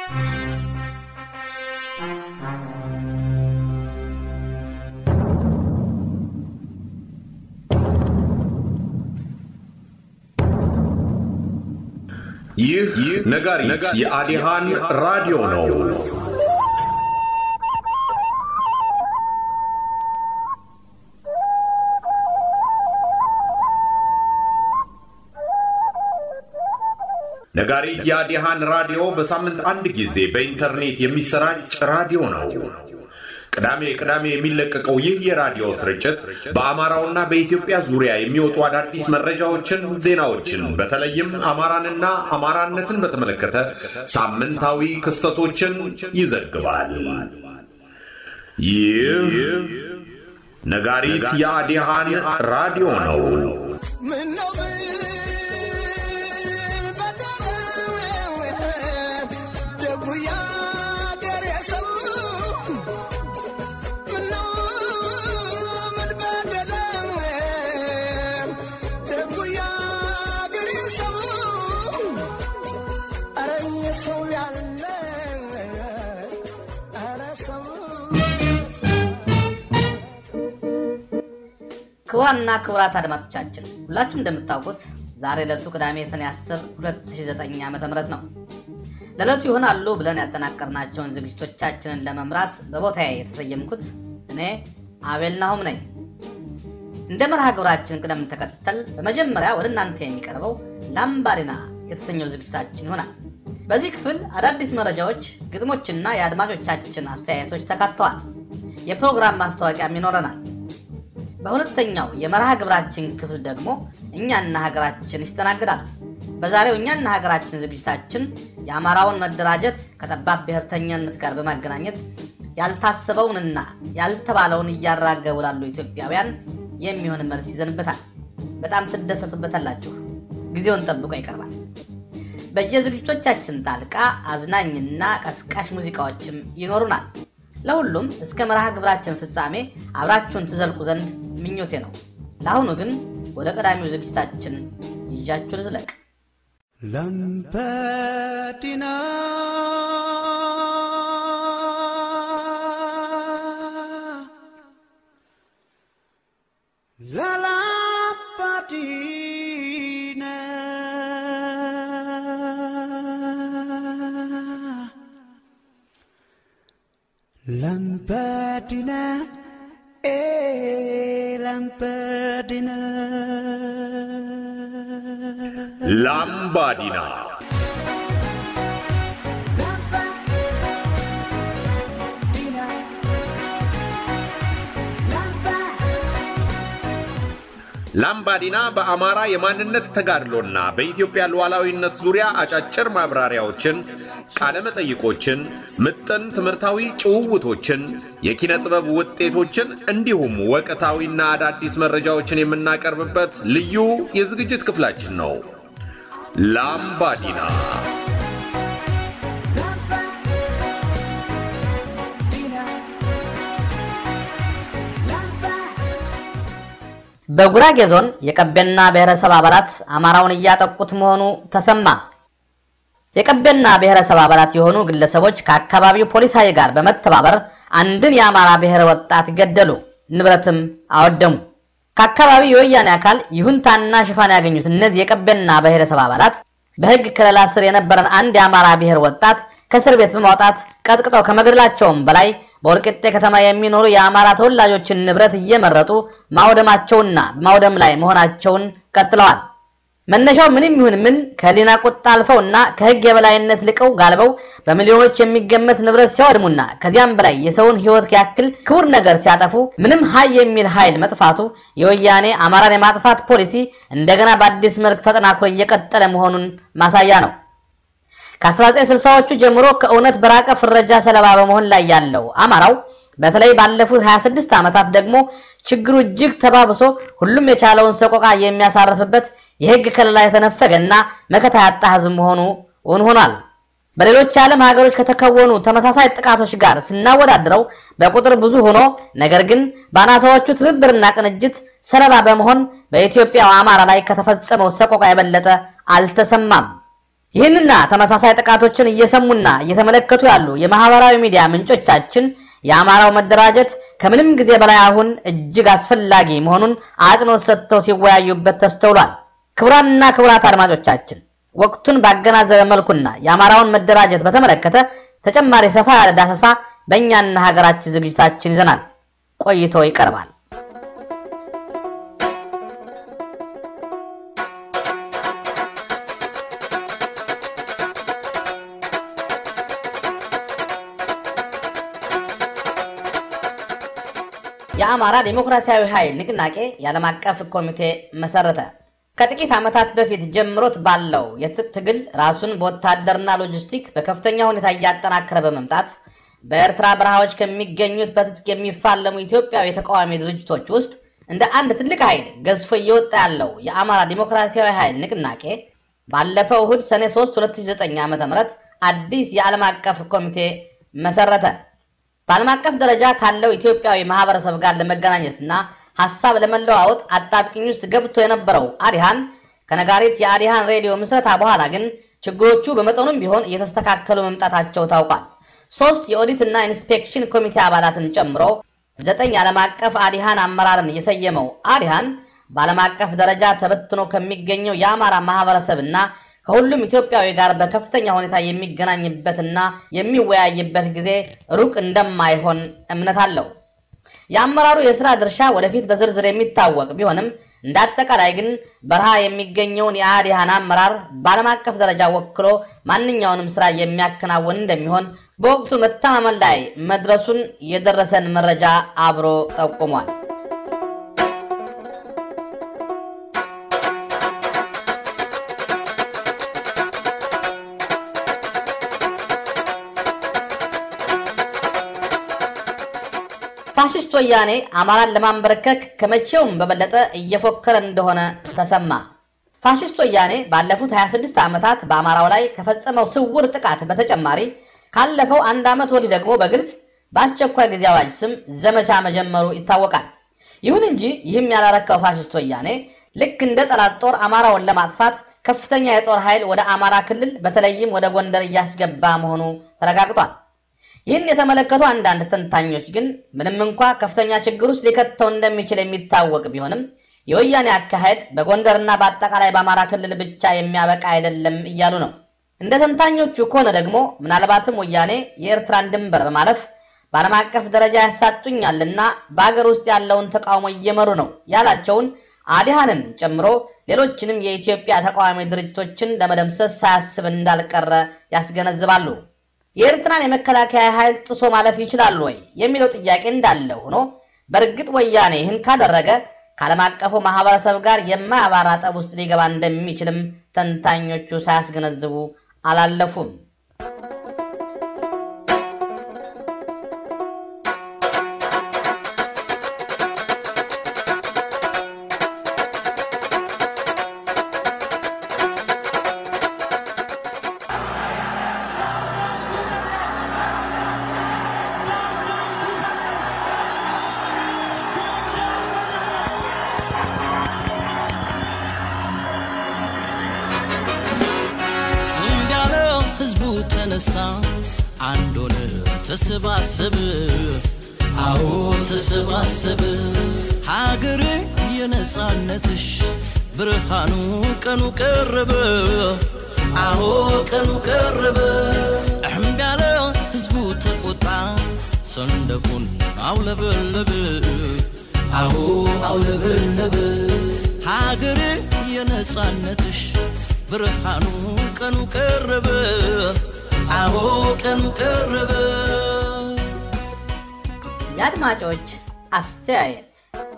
ይህ ነጋሪት የአዲሃን ራዲዮ ነው። ነጋሪት የአዲሃን ራዲዮ በሳምንት አንድ ጊዜ በኢንተርኔት የሚሰራጭ ራዲዮ ነው። ቅዳሜ ቅዳሜ የሚለቀቀው ይህ የራዲዮ ስርጭት በአማራውና በኢትዮጵያ ዙሪያ የሚወጡ አዳዲስ መረጃዎችን፣ ዜናዎችን በተለይም አማራንና አማራነትን በተመለከተ ሳምንታዊ ክስተቶችን ይዘግባል። ይህ ነጋሪት የአዲሃን ራዲዮ ነው። ክቡራንና ክቡራት አድማጮቻችን ሁላችሁም እንደምታውቁት ዛሬ ዕለቱ ቅዳሜ ሰኔ 10 2009 ዓ ም ነው። ለዕለቱ ይሆናሉ ብለን ያጠናቀርናቸውን ዝግጅቶቻችንን ለመምራት በቦታዬ የተሰየምኩት እኔ አቤል ናሁም ነኝ። እንደ መርሃ ግብራችን ቅደም ተከተል በመጀመሪያ ወደ እናንተ የሚቀርበው ላምባዲና የተሰኘው ዝግጅታችን ይሆናል። በዚህ ክፍል አዳዲስ መረጃዎች፣ ግጥሞችና የአድማጮቻችን አስተያየቶች ተካተዋል። የፕሮግራም ማስታወቂያም ይኖረናል። በሁለተኛው የመርሃ ግብራችን ክፍል ደግሞ እኛና ሀገራችን ይስተናግዳል። በዛሬው እኛና ሀገራችን ዝግጅታችን የአማራውን መደራጀት ከጠባብ ብሔርተኛነት ጋር በማገናኘት ያልታሰበውንና ያልተባለውን እያራገቡ ላሉ ኢትዮጵያውያን የሚሆን መልስ ይዘንበታል። በጣም ትደሰቱበታላችሁ። ጊዜውን ጠብቆ ይቀርባል። በየዝግጅቶቻችን ጣልቃ አዝናኝና ቀስቃሽ ሙዚቃዎችም ይኖሩናል። ለሁሉም እስከ መርሃ ግብራችን ፍጻሜ አብራችሁን ትዘልቁ ዘንድ ምኞቴ ነው። ለአሁኑ ግን ወደ ቀዳሚው ዝግጅታችን ይዣችሁ ልዝለቅ። ላምባዲና ላላምባዲና ላምባዲና e lampadina ላምባዲና ላምባዲና በአማራ የማንነት ተጋድሎና በኢትዮጵያ ሉዓላዊነት ዙሪያ አጫጭር ማብራሪያዎችን፣ ቃለመጠይቆችን፣ ምጥን ትምህርታዊ ጭውውቶችን፣ የኪነ ጥበብ ውጤቶችን እንዲሁም ወቅታዊና አዳዲስ መረጃዎችን የምናቀርብበት ልዩ የዝግጅት ክፍላችን ነው። ላምባዲና በጉራጌ ዞን የቀቤና ብሔረሰብ አባላት አማራውን እያጠቁት መሆኑ ተሰማ። የቀቤና ብሔረሰብ አባላት የሆኑ ግለሰቦች ከአካባቢው ፖሊስ ኃይል ጋር በመተባበር አንድን የአማራ ብሔር ወጣት ገደሉ፣ ንብረትም አወደሙ። ከአካባቢው የወያኔ አካል ይሁንታና ሽፋን ያገኙት እነዚህ የቀቤና ብሔረሰብ አባላት በሕግ ከለላ ስር የነበረን አንድ የአማራ ብሔር ወጣት ከእስር ቤት በማውጣት ቀጥቅጠው ከመግደላቸውም በላይ በወልቂጤ ከተማ የሚኖሩ የአማራ ተወላጆችን ንብረት እየመረጡ ማውደማቸውና ማውደም ላይ መሆናቸውን ቀጥለዋል። መነሻው ምንም ይሁን ምን ከህሊና ቁጣ አልፈውና ከህግ የበላይነት ልቀው ጋልበው በሚሊዮኖች የሚገመት ንብረት ሲያወድሙና ከዚያም በላይ የሰውን ህይወት ያክል ክቡር ነገር ሲያጠፉ ምንም ሀይ የሚል ኃይል መጥፋቱ የወያኔ አማራን የማጥፋት ፖሊሲ እንደገና በአዲስ መልክ ተጠናክሮ እየቀጠለ መሆኑን ማሳያ ነው። ከ1960ዎቹ ጀምሮ ከእውነት በራቀ ፍረጃ ሰለባ በመሆን ላይ ያለው አማራው በተለይ ባለፉት 26 ዓመታት ደግሞ ችግሩ እጅግ ተባብሶ ሁሉም የቻለውን ሰቆቃ የሚያሳርፍበት የህግ ከለላ የተነፈገና መከታ ያጣ ህዝብ መሆኑ እውን ሆኗል። በሌሎች የዓለም ሀገሮች ከተከወኑ ተመሳሳይ ጥቃቶች ጋር ስናወዳድረው በቁጥር ብዙ ሆኖ ነገር ግን በአናሳዎቹ ትብብርና ቅንጅት ሰለባ በመሆን በኢትዮጵያው አማራ ላይ ከተፈጸመው ሰቆቃ የበለጠ አልተሰማም። ይህንና ተመሳሳይ ጥቃቶችን እየሰሙና እየተመለከቱ ያሉ የማህበራዊ ሚዲያ ምንጮቻችን የአማራው መደራጀት ከምንም ጊዜ በላይ አሁን እጅግ አስፈላጊ መሆኑን አጽንኦት ሰጥተው ሲወያዩበት ተስተውሏል። ክቡራንና ክቡራት አድማጮቻችን ወቅቱን ባገናዘበ መልኩና የአማራውን መደራጀት በተመለከተ ተጨማሪ ሰፋ ያለ ዳሰሳ በእኛና ሀገራችን ዝግጅታችን ይዘናል። ቆይቶ ይቀርባል። የአማራ ዴሞክራሲያዊ ኃይል ንቅናቄ የዓለም አቀፍ ኮሚቴ መሰረተ። ከጥቂት ዓመታት በፊት ጀምሮት ባለው የትጥቅ ትግል ራሱን በወታደርና ሎጂስቲክ በከፍተኛ ሁኔታ እያጠናከረ በመምጣት በኤርትራ በረሃዎች ከሚገኙት በትጥቅ የሚፋለሙ ኢትዮጵያዊ የተቃዋሚ ድርጅቶች ውስጥ እንደ አንድ ትልቅ ኃይል ገዝፎ እየወጣ ያለው የአማራ ዴሞክራሲያዊ ኃይል ንቅናቄ ባለፈው እሁድ ሰኔ 3 2009 ዓ ም አዲስ የዓለም አቀፍ ኮሚቴ መሰረተ። በዓለም አቀፍ ደረጃ ካለው ኢትዮጵያዊ ማህበረሰብ ጋር ለመገናኘትና ሀሳብ ለመለዋወጥ አጣብቂኝ ውስጥ ገብቶ የነበረው አዲሃን ከነጋሪት የአዲሃን ሬዲዮ ምስረታ በኋላ ግን ችግሮቹ በመጠኑም ቢሆን እየተስተካከሉ መምጣታቸው ታውቋል። ሶስት የኦዲትና ኢንስፔክሽን ኮሚቴ አባላትን ጨምሮ ዘጠኝ ዓለም አቀፍ አዲሃን አመራርን የሰየመው አዲሃን በዓለም አቀፍ ደረጃ ተበትኖ ከሚገኘው የአማራ ማህበረሰብና ከሁሉም ኢትዮጵያዊ ጋር በከፍተኛ ሁኔታ የሚገናኝበትና የሚወያይበት ጊዜ ሩቅ እንደማይሆን እምነት አለው። የአመራሩ የሥራ ድርሻ ወደፊት በዝርዝር የሚታወቅ ቢሆንም እንደ አጠቃላይ ግን በረሃ የሚገኘውን የአዲሃን አመራር በዓለም አቀፍ ደረጃ ወክሎ ማንኛውንም ስራ የሚያከናውን እንደሚሆን በወቅቱ መተማመን ላይ መድረሱን የደረሰን መረጃ አብሮ ጠቁሟል። ፋሽስት ወያኔ አማራን ለማንበረከክ ከመቼውም በበለጠ እየፎከረ እንደሆነ ተሰማ። ፋሽስት ወያኔ ባለፉት 26 ዓመታት በአማራው ላይ ከፈጸመው ስውር ጥቃት በተጨማሪ ካለፈው አንድ ዓመት ወዲህ ደግሞ በግልጽ በአስቸኳይ ጊዜ አዋጅ ስም ዘመቻ መጀመሩ ይታወቃል። ይሁን እንጂ ይህም ያላረካው ፋሽስት ወያኔ ልክ እንደ ጠላት ጦር አማራውን ለማጥፋት ከፍተኛ የጦር ኃይል ወደ አማራ ክልል በተለይም ወደ ጎንደር እያስገባ መሆኑ ተረጋግጧል። ይህን የተመለከቱ አንዳንድ ተንታኞች ግን ምንም እንኳ ከፍተኛ ችግር ውስጥ ሊከተው እንደሚችል የሚታወቅ ቢሆንም የወያኔ አካሄድ በጎንደርና በአጠቃላይ በአማራ ክልል ብቻ የሚያበቃ አይደለም እያሉ ነው። እንደ ተንታኞቹ ከሆነ ደግሞ ምናልባትም ወያኔ የኤርትራን ድንበር በማለፍ በዓለም አቀፍ ደረጃ ያሳጡኛልና በአገር ውስጥ ያለውን ተቃውሞ እየመሩ ነው ያላቸውን አዲሃንን ጨምሮ ሌሎችንም የኢትዮጵያ ተቃዋሚ ድርጅቶችን ለመደምሰስ ሳያስብ እንዳልቀረ ያስገነዝባሉ። የኤርትራን የመከላከያ ኃይል ጥሶ ማለፍ ይችላሉ ወይ የሚለው ጥያቄ እንዳለ ሆኖ በእርግጥ ወያኔ ይህን ካደረገ ከዓለም አቀፉ ማህበረሰብ ጋር የማያባራ ጠብ ውስጥ ሊገባ እንደሚችልም ተንታኞቹ ሳያስገነዝቡ አላለፉም። እንዳለ ህዝቡ ተነሳ አንድ ሆነ ተሰባሰበ አዎ ተሰባሰበ ሀገሬ የነጻነትሽ ብርሃኑ ቀኑ ቀረበ አዎ ቀኑ ቀረበ እሕምቢ ያለ ህዝቡ ተቆጣ ሰንደቁን አውለበለበ አዎ አውለበለበ ሀገሬ የነጻነትሽ ብርሃኑ ቀኑ ቀረበ አዎ ቀኑ ቀረበ የአድማጮች አስተያየት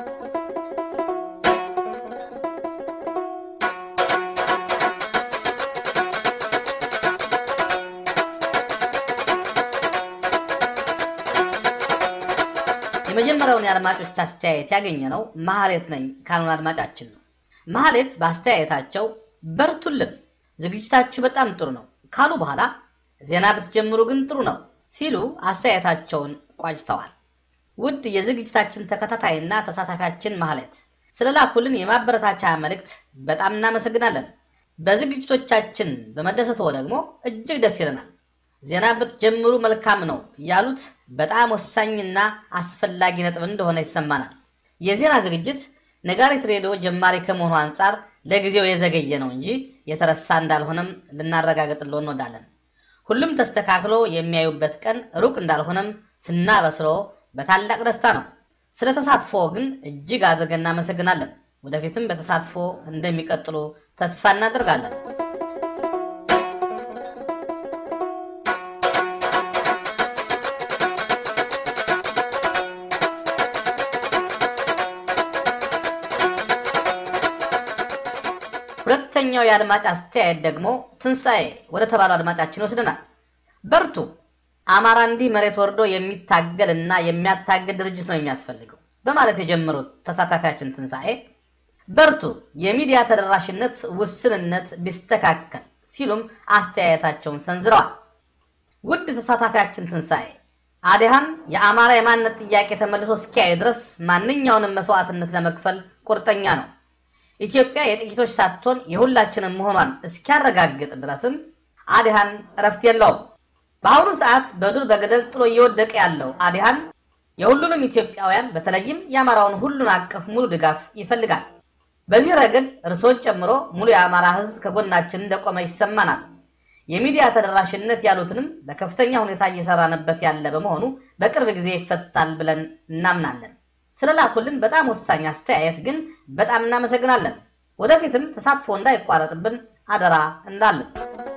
የመጀመሪያውን የአድማጮች አስተያየት ያገኘ ነው ማህሌት ነኝ ካሉን አድማጫችን ነው። ማህሌት በአስተያየታቸው በርቱልን፣ ዝግጅታችሁ በጣም ጥሩ ነው ካሉ በኋላ ዜና ብትጀምሩ ግን ጥሩ ነው ሲሉ አስተያየታቸውን ቋጭተዋል። ውድ የዝግጅታችን ተከታታይና ተሳታፊያችን ማህሌት ስለ ላኩልን የማበረታቻ መልእክት በጣም እናመሰግናለን። በዝግጅቶቻችን በመደሰቶ ደግሞ እጅግ ደስ ይለናል። ዜና ብትጀምሩ መልካም ነው ያሉት በጣም ወሳኝና አስፈላጊ ነጥብ እንደሆነ ይሰማናል። የዜና ዝግጅት ነጋሪት ሬዲዮ ጀማሪ ከመሆኑ አንጻር ለጊዜው የዘገየ ነው እንጂ የተረሳ እንዳልሆነም ልናረጋግጥሎ እንወዳለን። ሁሉም ተስተካክሎ የሚያዩበት ቀን ሩቅ እንዳልሆነም ስናበስሮ በታላቅ ደስታ ነው። ስለ ተሳትፎ ግን እጅግ አድርገን እናመሰግናለን። ወደፊትም በተሳትፎ እንደሚቀጥሉ ተስፋ እናደርጋለን። ሁለተኛው የአድማጭ አስተያየት ደግሞ ትንሣኤ ወደ ተባለው አድማጫችን ይወስደናል። በርቱ፣ አማራ እንዲህ መሬት ወርዶ የሚታገል እና የሚያታግል ድርጅት ነው የሚያስፈልገው በማለት የጀመሩት ተሳታፊያችን ትንሣኤ በርቱ፣ የሚዲያ ተደራሽነት ውስንነት ቢስተካከል ሲሉም አስተያየታቸውን ሰንዝረዋል። ውድ ተሳታፊያችን ትንሣኤ አዲሃን የአማራ የማንነት ጥያቄ ተመልሶ እስኪያይ ድረስ ማንኛውንም መስዋዕትነት ለመክፈል ቁርጠኛ ነው። ኢትዮጵያ የጥቂቶች ሳትሆን የሁላችንም መሆኗን እስኪያረጋግጥ ድረስም አዲሃን እረፍት የለውም። በአሁኑ ሰዓት በዱር በገደል ጥሎ እየወደቀ ያለው አዲሃን የሁሉንም ኢትዮጵያውያን በተለይም የአማራውን ሁሉን አቀፍ ሙሉ ድጋፍ ይፈልጋል። በዚህ ረገድ እርሶን ጨምሮ ሙሉ የአማራ ሕዝብ ከጎናችን እንደቆመ ይሰማናል። የሚዲያ ተደራሽነት ያሉትንም በከፍተኛ ሁኔታ እየሰራንበት ያለ በመሆኑ በቅርብ ጊዜ ይፈታል ብለን እናምናለን። ስለላኩልን በጣም ወሳኝ አስተያየት ግን በጣም እናመሰግናለን። ወደፊትም ተሳትፎ እንዳይቋረጥብን አደራ እንዳለን።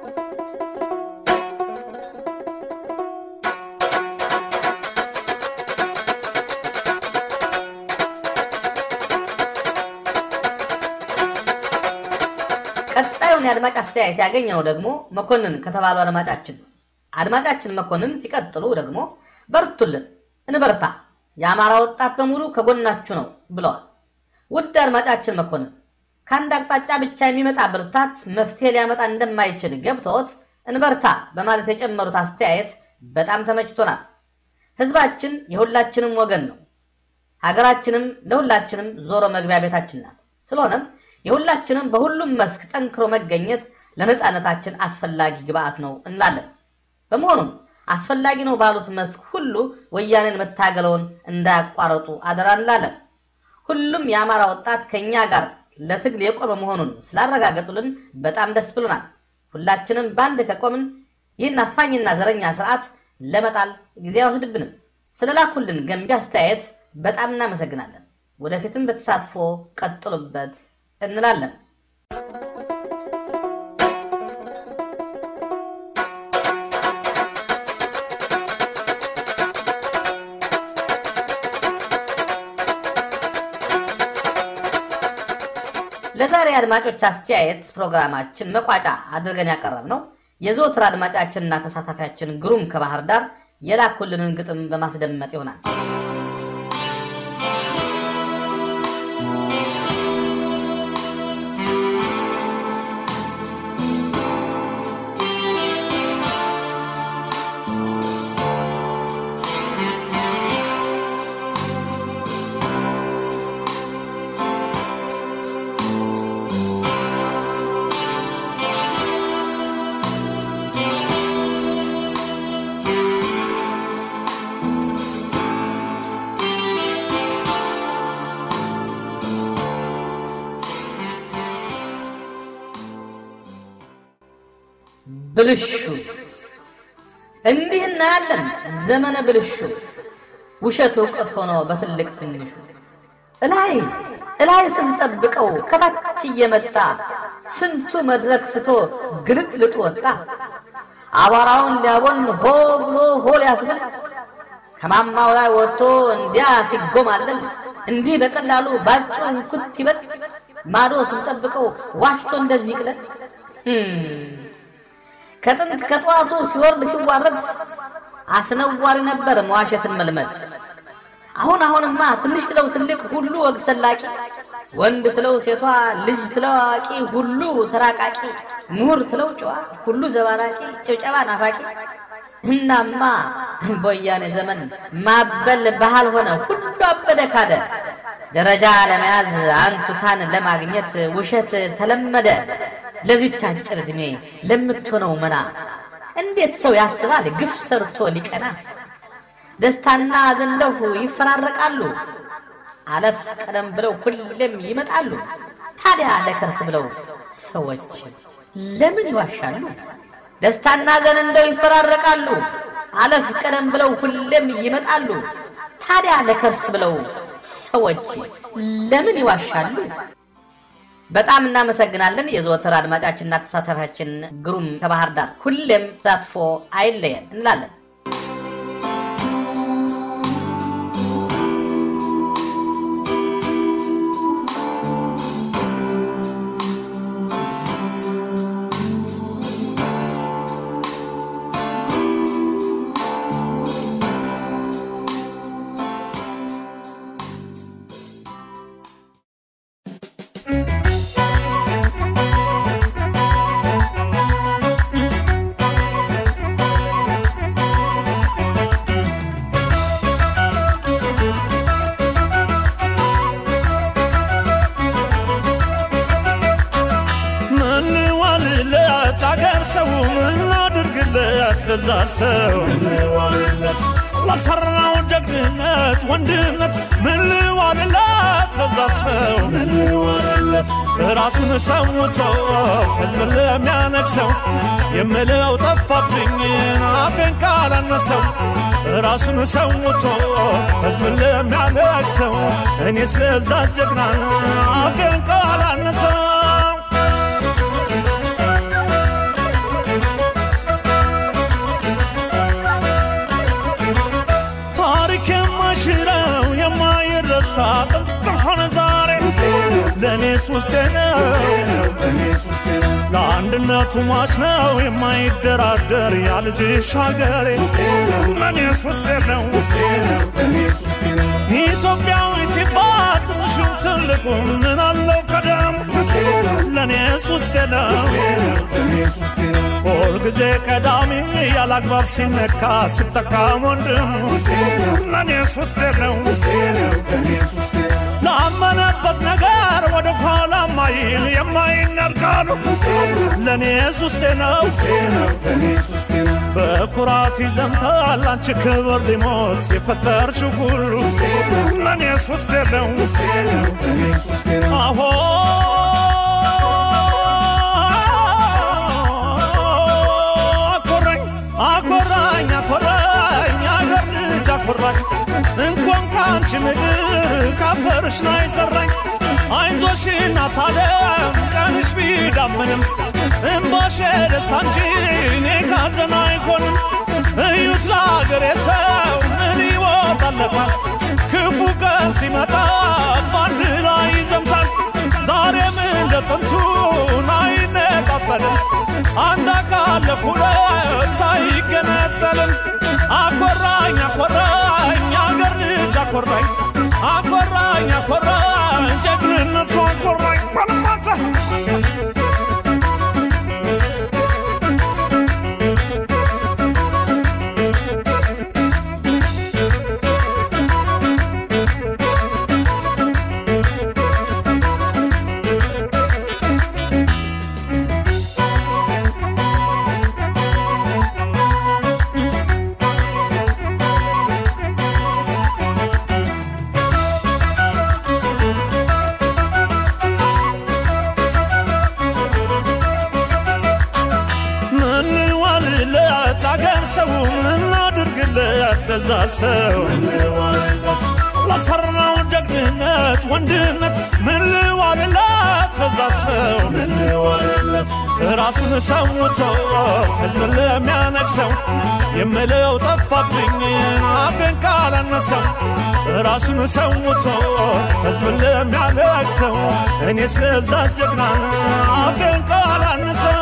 ቀጣዩን የአድማጭ አስተያየት ያገኘነው ደግሞ መኮንን ከተባሉ አድማጫችን ነው። አድማጫችን መኮንን ሲቀጥሉ ደግሞ በርቱልን፣ እንበርታ የአማራ ወጣት በሙሉ ከጎናችሁ ነው ብለዋል። ውድ አድማጫችን መኮንን ከአንድ አቅጣጫ ብቻ የሚመጣ ብርታት መፍትሄ ሊያመጣ እንደማይችል ገብተውት እንበርታ በማለት የጨመሩት አስተያየት በጣም ተመችቶናል። ህዝባችን የሁላችንም ወገን ነው። ሀገራችንም ለሁላችንም ዞሮ መግቢያ ቤታችን ናት። ስለሆነም የሁላችንም በሁሉም መስክ ጠንክሮ መገኘት ለነፃነታችን አስፈላጊ ግብአት ነው እንላለን። በመሆኑም አስፈላጊ ነው ባሉት መስክ ሁሉ ወያኔን መታገለውን እንዳያቋረጡ አደራ እንላለን። ሁሉም የአማራ ወጣት ከእኛ ጋር ለትግል የቆመ መሆኑን ስላረጋገጡልን በጣም ደስ ብሎናል። ሁላችንም በአንድ ከቆምን ይህን አፋኝና ዘረኛ ስርዓት ለመጣል ጊዜ አይወስድብንም። ስለላኩልን ገንቢ አስተያየት በጣም እናመሰግናለን። ወደፊትም በተሳትፎ ቀጥሉበት እንላለን። ለዛሬ አድማጮች አስተያየት ፕሮግራማችን መቋጫ አድርገን ያቀረብ ነው የዘወትር አድማጫችንና ተሳታፊያችን ግሩም ከባህር ዳር የላኩልንን ግጥም በማስደመጥ ይሆናል። ብልሹ እንዲህ እናያለን። ዘመነ ብልሹ ውሸት እውቀት ሆኖ በትልቅ ትንሹ እላይ እላይ ስንጠብቀው ከታች እየመጣ ስንቱ መድረክ ስቶ ግልጥልጡ ወጣ። አቧራውን ሊያቦን ሆ ብሎ ሆ ሊያስብል ከማማው ላይ ወጥቶ እንዲያ ሲጎማለል እንዲህ በቀላሉ ባጭሩ ኩት ይበል ማዶ ስንጠብቀው ዋሽቶ እንደዚህ ቅለት ከጥንት ከጠዋቱ ሲወርድ ሲዋረድ አስነዋሪ ነበር መዋሸትን መልመድ። አሁን አሁንማ ትንሽ ትለው ትልቅ ሁሉ ወግ ሰላቂ፣ ወንድ ትለው ሴቷ፣ ልጅ ትለው አዋቂ፣ ሁሉ ተራቃቂ፣ ምሁር ትለው ጨዋ፣ ሁሉ ዘባራቂ፣ ጭብጨባ ናፋቂ። እናማ በወያኔ ዘመን ማበል ባህል ሆነ፣ ሁሉ አበደ ካደ። ደረጃ ለመያዝ አንቱታን ለማግኘት ውሸት ተለመደ። ለዚች አጭር ዕድሜ ለምትሆነው መና እንዴት ሰው ያስባል ግፍ ሰርቶ ሊቀና? ደስታና ሐዘን ለሁ ይፈራረቃሉ፣ አለፍ ቀደም ብለው ሁሌም ይመጣሉ። ታዲያ ለከርስ ብለው ሰዎች ለምን ይዋሻሉ? ደስታና ሐዘን እንደው ይፈራረቃሉ፣ አለፍ ቀደም ብለው ሁሌም ይመጣሉ። ታዲያ ለከርስ ብለው ሰዎች ለምን ይዋሻሉ? በጣም እናመሰግናለን። የዘወትር አድማጫችንና ተሳታፊያችን ግሩም ከባህር ዳር ሁሌም ተሳትፎ አይለየን እንላለን። ምን ዋልለት አገር ሰው ምን አድርግለት ለዛ ሰው ለሰራው ጀግንነት ወንድነት ምን ዋልለት ለዛ ሰው ራሱን ሰውቶ ሕዝብ ለሚያነግሰው የምለው ጠፋብኝ አፌን ካላነሰው ራሱን ሰውቶ ሕዝብ ለሚያነግሰው እኔ ስለዛ ጀግና አፌን ካላነሰው ታሪክ የማሽረው የማይረሳ ጥንትም ሆነ ዛሬ ለእኔስ ውስጤ ነው ለአንድነቱ ሟች ነው የማይደራደር ያልጅሽ ሀገሬ ለእኔስ ውስጤ ነው ኢትዮጵያዊ ሲባል ትንሹም ትልቁ ምን አለው ቀደሙ ለእኔስ ውስጤ ነው ሁልጊዜ ቀዳሚ ያላግባብ ሲነካ ሲጠቃም ወንድሙ ለእኔስ ውስጤ ነው ላመነበት ነገር ወደ ኋላ ማይል የማይነርቃሉ ለእኔስ ውስጤ ነው በኩራት ይዘምታል አንቺ ክብር ሊሞት የፈጠርሽው ሁሉ ለእኔስ ውስጤ ነው አሆ አኮራኝ አኮራኝ አኮራኝ አገር ልጅ አኮራኝ እንኳን ከአንቺ ምድር ካፈርሽ ላይ ሰራኝ አይዞሽ እናት ዓለም ቀንሽ ቢዳምንም እምባሽ ደስታ እንጂ እኔ ካዘን አይሆንም እዩት ለአገሬ ሰው ምን ይወጣለታል ክፉ ቀን ሲመጣ በአንድ ላይ ይዘምታል ዛሬም እንደ ጥንቱን አይነጣጠልም አንድ አካል ለሁለት አይገነጠልም አኮራኝ አኮራኝ አገር ልጅ አኮራኝ አኮራኝ አኮራኝ ጀግንነቱ አኮራኝ ባለማታ ምን ዋልለት አገር ሰው ምን አድርግለት ለዛ ሰው ለሰራው ጀግንነት ወንድነት ምን ዋልለት ለዛ ሰው ራሱን ሰውቶ ሕዝብ ለሚያነግሰው የምለው ጠፋብኝ አፌን ካላነሰው ራሱን ሰውቶ ሕዝብ ለሚያነግሰው እኔ ስለዛ ጀግና አፌን ካላነሰው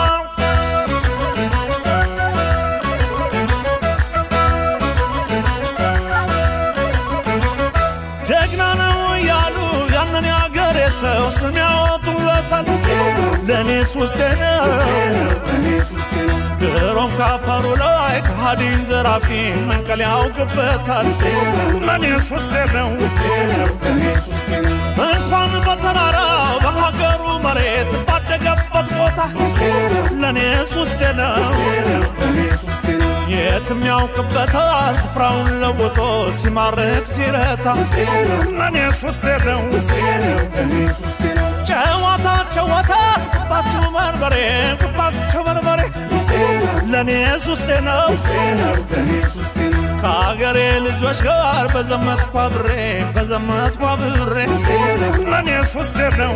ጀግና ነው እያሉ ያንን ያገሬ ሰው ስም ያወጡለታል። ለእኔስ ውስጤ ነው ድሮም ካፈሩ ላይ ከሃዲን ዘራፊ መንቀል ያውቅበታል። ለእኔስ ውስጤ ነው እንኳን በተራራው በሀገሩ መሬት ባደገበት ቦታ ውስጤ ነው የትም ያውቅበታል ስፍራውን ለውጦ ሲማርክ ሲረታ ለእኔስ ውስጤ ነው ጨዋታቸው ወተት ቁጣቸው በርበሬ ቁጣቸው በርበሬ ለእኔስ ውስጤ ነው ከአገሬ ልጆች ጋር በዘመትኳ ብሬ በዘመትኳ ብሬ ለእኔስ ውስጤ ነው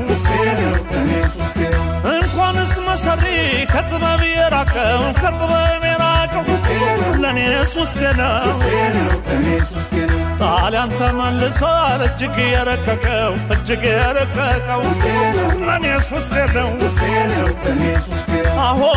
እንኳንስ መሰሪ ከጥበብ የራቀው ከጥበብ የራቀው ለእኔስ ውስጤ ነው ጣሊያን ተመልሷል እጅግ የረቀቀው እጅግ የረቀቀው ለእኔስ ውስጤ ነው አሆ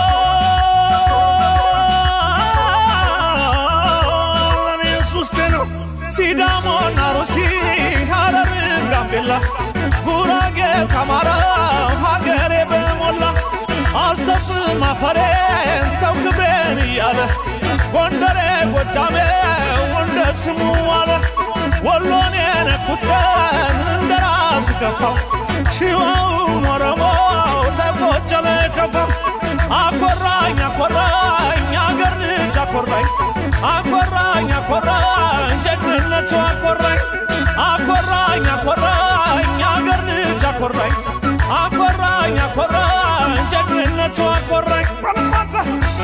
ለእኔስ ውስጤ ነው ሲዳሞና ሩሲ ሐረር ጋምቤላ ጉራጌ ከአማራው ሀገሬ በሞላ አልሰጥም አፈሬን ሰው ክብሬን እያለ ጎንደሬ ጎጃሜው እንደ ስሙ አለ ወሎን የነኩት ቀን እንደ ራሱ ከፋው ሺዋውን ኦሮሞው ተቆጨለ ከፋው አኮራኝ አኮራኝ አገር ልጅ አኮራኝ አኮራኝ አኮራኝ ጀግንነቱ አኮራኝ አኮራኝ አኮራኝ አገር ልጅ አኮራኝ አኮራኝ አኮራኝ ጀግንነቱ አኮራኝ ባለማታ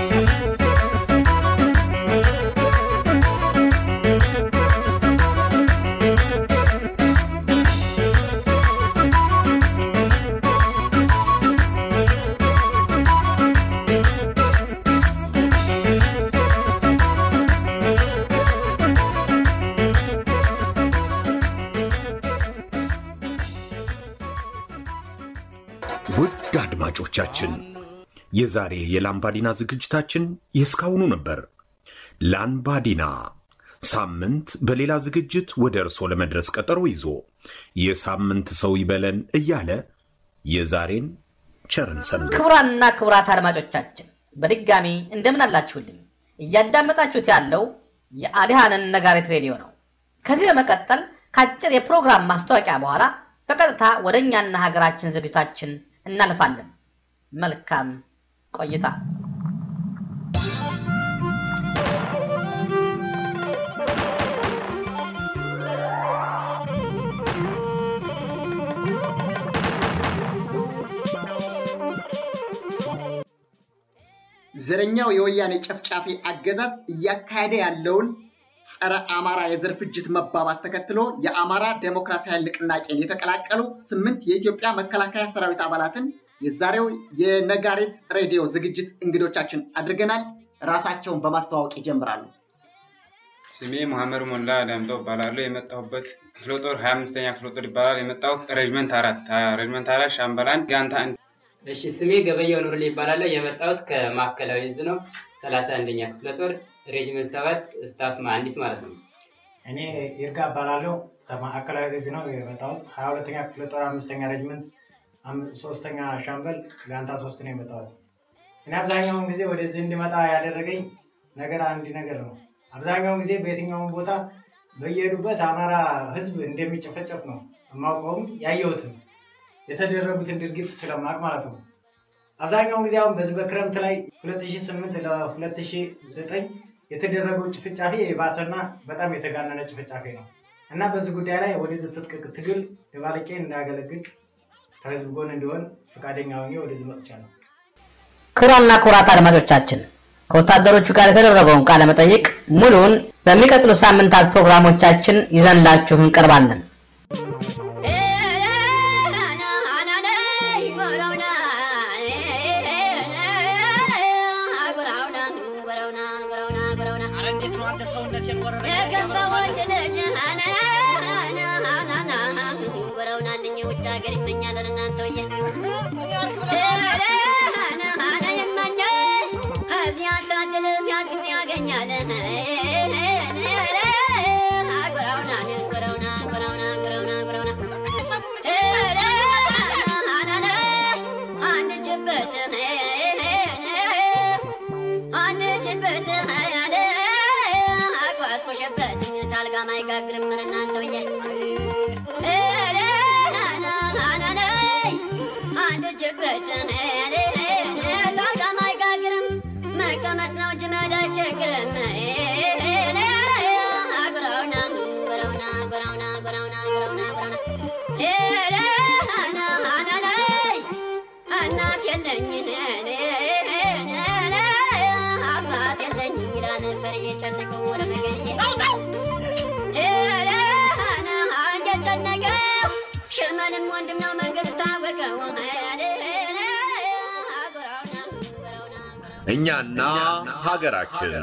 ውድ አድማጮቻችን የዛሬ የላምባዲና ዝግጅታችን የእስካሁኑ ነበር። ላምባዲና ሳምንት በሌላ ዝግጅት ወደ እርሶ ለመድረስ ቀጠሮ ይዞ የሳምንት ሰው ይበለን እያለ የዛሬን ቸርን ሰንብት። ክቡራንና ክቡራት አድማጮቻችን በድጋሚ እንደምን አላችሁልኝ? እያዳመጣችሁት ያለው የአዲሃንን ነጋሪት ሬዲዮ ነው። ከዚህ በመቀጠል ከአጭር የፕሮግራም ማስታወቂያ በኋላ በቀጥታ ወደ እኛና ሀገራችን ዝግጅታችን እናልፋለን። መልካም ቆይታ። ዘረኛው የወያኔ ጨፍጫፊ አገዛዝ እያካሄደ ያለውን ጸረ አማራ የዘር ፍጅት መባባስ ተከትሎ የአማራ ዴሞክራሲ ኃይል ንቅናቄን የተቀላቀሉ ስምንት የኢትዮጵያ መከላከያ ሰራዊት አባላትን የዛሬው የነጋሪት ሬዲዮ ዝግጅት እንግዶቻችን አድርገናል። ራሳቸውን በማስተዋወቅ ይጀምራሉ። ስሜ መሐመድ ሞላ ዳምጠው እባላለሁ። የመጣሁበት ክፍለ ጦር ሀያ አምስተኛ ክፍለ ጦር ይባላል። የመጣሁ ሬጅመንት አራት ሬጅመንት አራት ሻምበላን ጋንታ አንድ እሺ ስሜ ገበያው ኑርሌ ይባላለሁ። የመጣሁት ከማዕከላዊ እዝ ነው። ሰላሳ አንደኛ ክፍለ ጦር ሬጅመንት ሰባት ስታፍ መሀንዲስ ማለት ነው። እኔ ይርጋ እባላለሁ ከማዕከላዊ እዝ ነው የመጣሁት። ሀያ ሁለተኛ ክፍለ ጦር አምስተኛ ሬጅመንት አም- ሶስተኛ ሻምበል ጋንታ ሶስት ነው የመጣሁት። እኔ አብዛኛውን ጊዜ ወደዚህ እንዲመጣ ያደረገኝ ነገር አንድ ነገር ነው። አብዛኛውን ጊዜ በየትኛውም ቦታ በየሄዱበት አማራ ሕዝብ እንደሚጨፈጨፍ ነው የማውቀውም ያየሁትም የተደረጉትን ድርጊት ስለማቅ ማለት ነው። አብዛኛውን ጊዜ አሁን በዚህ በክረምት ላይ 2008 ለ2009 የተደረገው ጭፍጫፊ የባሰና በጣም የተጋነነ ጭፍጫፊ ነው እና በዚህ ጉዳይ ላይ ወደዚህ ትጥቅ ትግል የባለቄ እንዳያገለግል ከህዝብ ጎን እንዲሆን ፈቃደኛ ሆኜ ወደዚህ መጥቻለሁ። ክቡራንና ክቡራት አድማጮቻችን ከወታደሮቹ ጋር የተደረገውን ቃለ መጠይቅ ሙሉውን በሚቀጥሉ ሳምንታት ፕሮግራሞቻችን ይዘንላችሁ እንቀርባለን። አንድ የለኝ አባት የለኝ ይላል ፈር እየጨነቀው ወደ መገን እየጨነቀ ሸመንም ወንድም ነው መንገድ ታወቀው እኛና ሀገራችን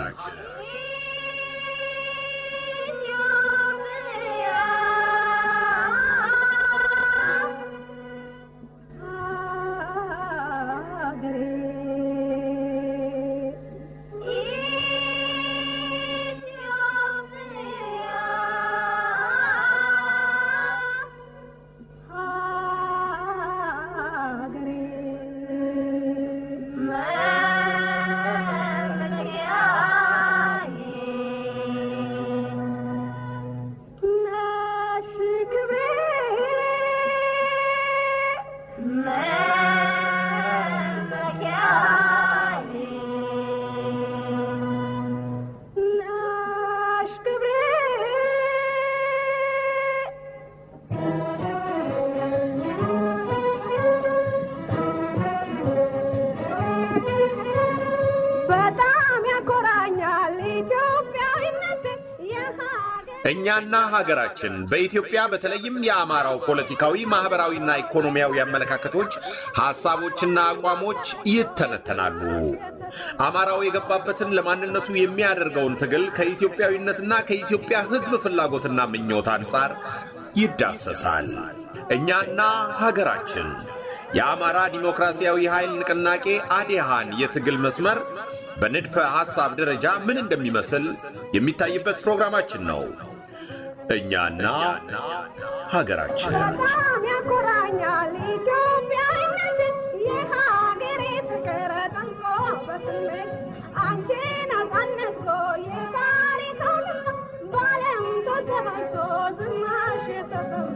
በጣም ያኮራኛል ኢትዮጵያዊነት እኛና ሀገራችን በኢትዮጵያ በተለይም የአማራው ፖለቲካዊ፣ ማኅበራዊና ኢኮኖሚያዊ አመለካከቶች፣ ሐሳቦችና አቋሞች ይተነተናሉ። አማራው የገባበትን ለማንነቱ የሚያደርገውን ትግል ከኢትዮጵያዊነትና ከኢትዮጵያ ሕዝብ ፍላጎትና ምኞት አንጻር ይዳሰሳል። እኛና ሀገራችን የአማራ ዲሞክራሲያዊ ኃይል ንቅናቄ አዴሃን የትግል መስመር በንድፈ ሐሳብ ደረጃ ምን እንደሚመስል የሚታይበት ፕሮግራማችን ነው። እኛና ሀገራችን በጣም ያኮራኛል ኢትዮጵያዊነት የሀገሬ ፍቅር ጠንቆ በስሜት አንቺ ነጻነት እኮ የዛሬ ትውልድ በዓለም ተሰማይቶ ዝናሽ ተሰማ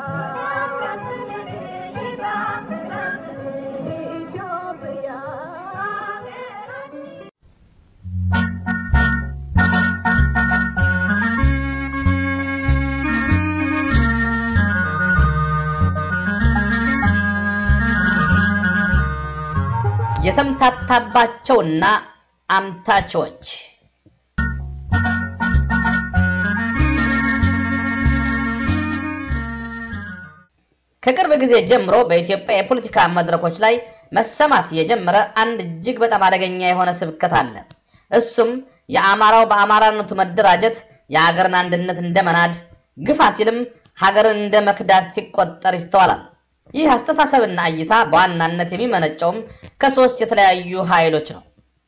ኢትዮጵያ የተምታታባቸውና አምታቾች ከቅርብ ጊዜ ጀምሮ በኢትዮጵያ የፖለቲካ መድረኮች ላይ መሰማት የጀመረ አንድ እጅግ በጣም አደገኛ የሆነ ስብከት አለ። እሱም የአማራው በአማራነቱ መደራጀት የሀገርን አንድነት እንደ መናድ፣ ግፋ ሲልም ሀገርን እንደ መክዳት ሲቆጠር ይስተዋላል። ይህ አስተሳሰብና እይታ በዋናነት የሚመነጨውም ከሶስት የተለያዩ ኃይሎች ነው።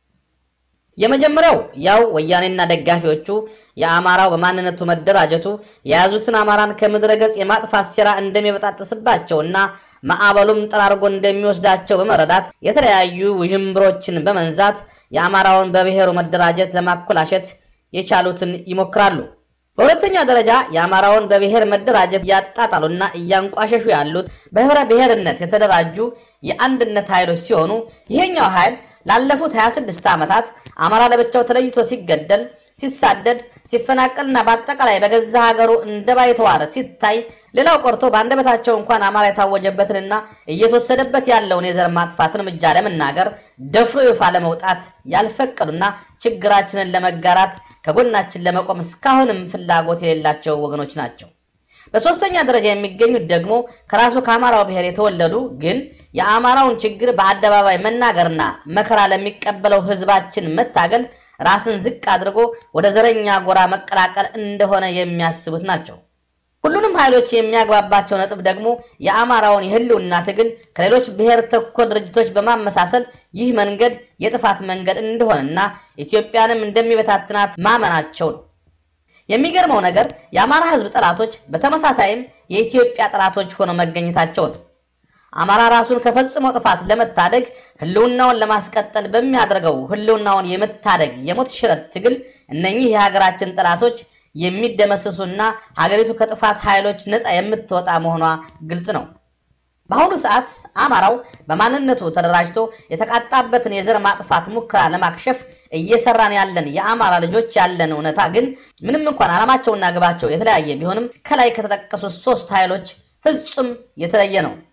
የመጀመሪያው ያው ወያኔና ደጋፊዎቹ የአማራው በማንነቱ መደራጀቱ የያዙትን አማራን ከምድረ ገጽ የማጥፋት ሴራ እንደሚበጣጥስባቸውና ማዕበሉም ጠራርጎ እንደሚወስዳቸው በመረዳት የተለያዩ ውዥንብሮችን በመንዛት የአማራውን በብሔሩ መደራጀት ለማኮላሸት የቻሉትን ይሞክራሉ። በሁለተኛ ደረጃ የአማራውን በብሔር መደራጀት እያጣጣሉና እያንቋሸሹ ያሉት በህብረ ብሔርነት የተደራጁ የአንድነት ኃይሎች ሲሆኑ ይሄኛው ኃይል ላለፉት 26 ዓመታት አማራ ለብቻው ተለይቶ ሲገደል፣ ሲሳደድ፣ ሲፈናቀልና በአጠቃላይ በገዛ ሀገሩ እንደ ባይተዋረ ሲታይ ሌላው ቆርቶ በአንደበታቸው እንኳን አማራ የታወጀበትንና እየተወሰደበት ያለውን የዘር ማጥፋት እርምጃ ለመናገር ደፍሮ ይፋ ለመውጣት ያልፈቀዱና ችግራችንን ለመጋራት ከጎናችን ለመቆም እስካሁንም ፍላጎት የሌላቸው ወገኖች ናቸው። በሶስተኛ ደረጃ የሚገኙት ደግሞ ከራሱ ከአማራው ብሔር የተወለዱ ግን የአማራውን ችግር በአደባባይ መናገርና መከራ ለሚቀበለው ህዝባችን መታገል ራስን ዝቅ አድርጎ ወደ ዘረኛ ጎራ መቀላቀል እንደሆነ የሚያስቡት ናቸው። ሁሉንም ኃይሎች የሚያግባባቸው ነጥብ ደግሞ የአማራውን የህልውና ትግል ከሌሎች ብሔር ተኮር ድርጅቶች በማመሳሰል ይህ መንገድ የጥፋት መንገድ እንደሆነና ኢትዮጵያንም እንደሚበታትናት ማመናቸው ነው። የሚገርመው ነገር የአማራ ህዝብ ጠላቶች በተመሳሳይም የኢትዮጵያ ጠላቶች ሆነው መገኘታቸው ነው። አማራ ራሱን ከፈጽሞ ጥፋት ለመታደግ ህልውናውን ለማስቀጠል በሚያደርገው ህልውናውን የመታደግ የሞት ሽረት ትግል እነኚህ የሀገራችን ጠላቶች የሚደመሰሱና ሀገሪቱ ከጥፋት ኃይሎች ነፃ የምትወጣ መሆኗ ግልጽ ነው። በአሁኑ ሰዓት አማራው በማንነቱ ተደራጅቶ የተቃጣበትን የዘር ማጥፋት ሙከራ ለማክሸፍ እየሰራን ያለን የአማራ ልጆች ያለን እውነታ ግን ምንም እንኳን ዓላማቸውና ግባቸው የተለያየ ቢሆንም ከላይ ከተጠቀሱት ሶስት ኃይሎች ፍጹም የተለየ ነው።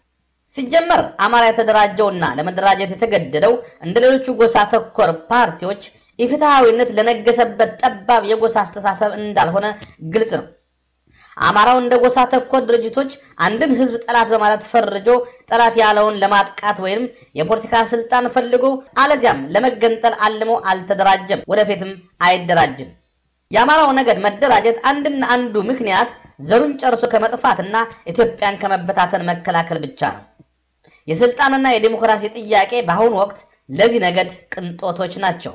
ሲጀመር አማራ የተደራጀውና ለመደራጀት የተገደደው እንደ ሌሎቹ ጎሳ ተኮር ፓርቲዎች ኢፍትሐዊነት ለነገሰበት ጠባብ የጎሳ አስተሳሰብ እንዳልሆነ ግልጽ ነው። አማራው እንደ ጎሳ ተኮር ድርጅቶች አንድን ህዝብ ጠላት በማለት ፈርጆ ጠላት ያለውን ለማጥቃት ወይም የፖለቲካ ስልጣን ፈልጎ አለዚያም ለመገንጠል አልሞ አልተደራጀም፣ ወደፊትም አይደራጅም። የአማራው ነገድ መደራጀት አንድና አንዱ ምክንያት ዘሩን ጨርሶ ከመጥፋትና ኢትዮጵያን ከመበታተን መከላከል ብቻ ነው። የስልጣንና የዲሞክራሲ ጥያቄ በአሁኑ ወቅት ለዚህ ነገድ ቅንጦቶች ናቸው።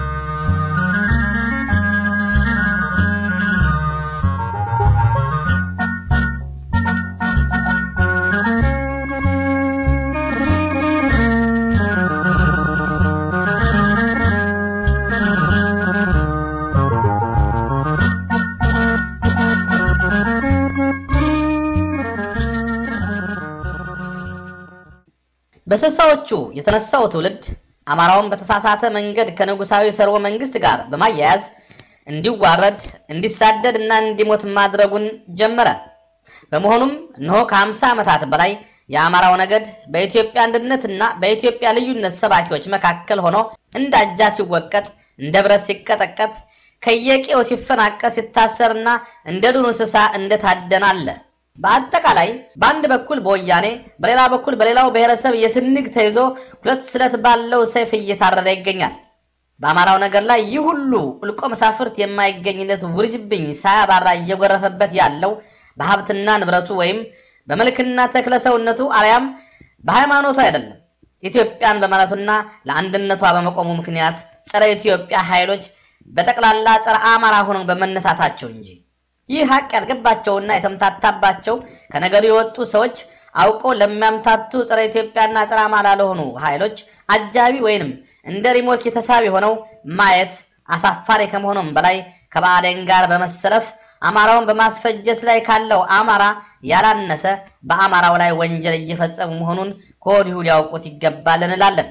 በስልሳዎቹ የተነሳው ትውልድ አማራውን በተሳሳተ መንገድ ከንጉሳዊ ሰርወ መንግስት ጋር በማያያዝ እንዲዋረድ፣ እንዲሳደድ እና እንዲሞት ማድረጉን ጀመረ። በመሆኑም እነሆ ከ50 ዓመታት በላይ የአማራው ነገድ በኢትዮጵያ አንድነትና በኢትዮጵያ ልዩነት ሰባኪዎች መካከል ሆኖ እንደ አጃ ሲወቀጥ፣ እንደ ብረት ሲቀጠቀጥ፣ ከየቄው ሲፈናቀል፣ ሲታሰርና እንደ ዱር እንስሳ እንደታደነ አለ። በአጠቃላይ በአንድ በኩል በወያኔ በሌላ በኩል በሌላው ብሔረሰብ የስንግ ተይዞ ሁለት ስለት ባለው ሰይፍ እየታረደ ይገኛል። በአማራው ነገር ላይ ይህ ሁሉ እልቆ መሳፍርት የማይገኝለት ውርጅብኝ ሳያባራ እየጎረፈበት ያለው በሀብትና ንብረቱ ወይም በመልክና ተክለ ሰውነቱ አልያም በሃይማኖቱ አይደለም። ኢትዮጵያን በማለቱና ለአንድነቷ በመቆሙ ምክንያት ጸረ ኢትዮጵያ ኃይሎች በጠቅላላ ጸረ አማራ ሆነው በመነሳታቸው እንጂ። ይህ ሀቅ ያልገባቸውና የተምታታባቸው ከነገሩ የወጡ ሰዎች አውቀው ለሚያምታቱ ጸረ ኢትዮጵያና ጸረ አማራ ለሆኑ ኃይሎች አጃቢ ወይንም እንደ ሪሞት የተሳቢ ሆነው ማየት አሳፋሪ ከመሆኑም በላይ ከባዕዴን ጋር በመሰለፍ አማራውን በማስፈጀት ላይ ካለው አማራ ያላነሰ በአማራው ላይ ወንጀል እየፈጸሙ መሆኑን ከወዲሁ ሊያውቁት ይገባል እንላለን።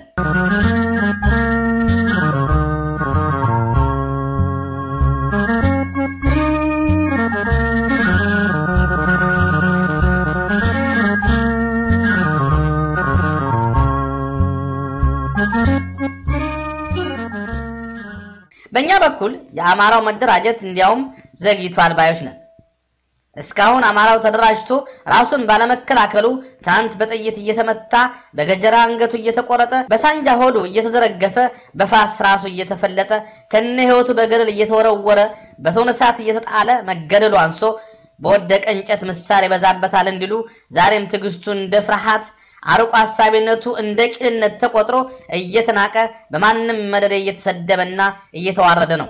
በእኛ በኩል የአማራው መደራጀት እንዲያውም ዘግይቷል ባዮች ነን። እስካሁን አማራው ተደራጅቶ ራሱን ባለመከላከሉ ትናንት በጥይት እየተመታ በገጀራ አንገቱ እየተቆረጠ በሳንጃ ሆዱ እየተዘረገፈ በፋስ ራሱ እየተፈለጠ ከነ ሕይወቱ በገደል እየተወረወረ በቶን እሳት እየተጣለ መገደሉ አንሶ በወደቀ እንጨት ምሳር ይበዛበታል እንዲሉ ዛሬም ትዕግስቱ እንደ ፍርሃት አርቆ ሀሳቢነቱ እንደ ቂልነት ተቆጥሮ እየተናቀ በማንም መደደ እየተሰደበና እየተዋረደ ነው።